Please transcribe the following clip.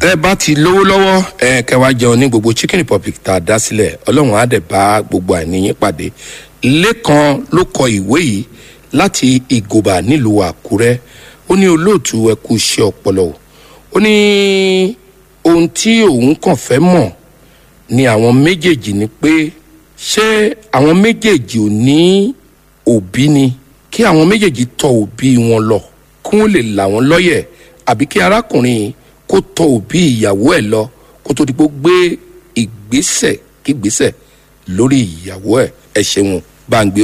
tẹ́ bá ti lówó lọ́wọ́ ẹ kẹwàá jẹun ní gbogbo chicken republic tá a dá sílẹ̀ ọlọ́run á dẹ̀ bá gbogbo àìníyín pàdé lẹ́kan ló kọ ìwé yìí láti ìgòbà nílùú àkúrẹ́ ó ní olóòtú ẹ kú iṣẹ́ ọpọlọ o ó ní ohun tí òun kàn fẹ́ mọ̀ ni àwọn méjèèjì ni pé ṣé àwọn méjèèjì ò ní òbí ni kí àwọn méjèèjì tọ òbí wọn lọ kí wọ́n lè là wọ́n lọ́yẹ̀ àbí kí arákùnrin yìí kó tọ òbí ìyàwó ẹ̀ lọ kó tó di pé ó gbé ìgbésẹ̀ kígbésẹ̀ lórí ìyàwó ẹ̀ ẹ̀ ṣeun bá ń gbé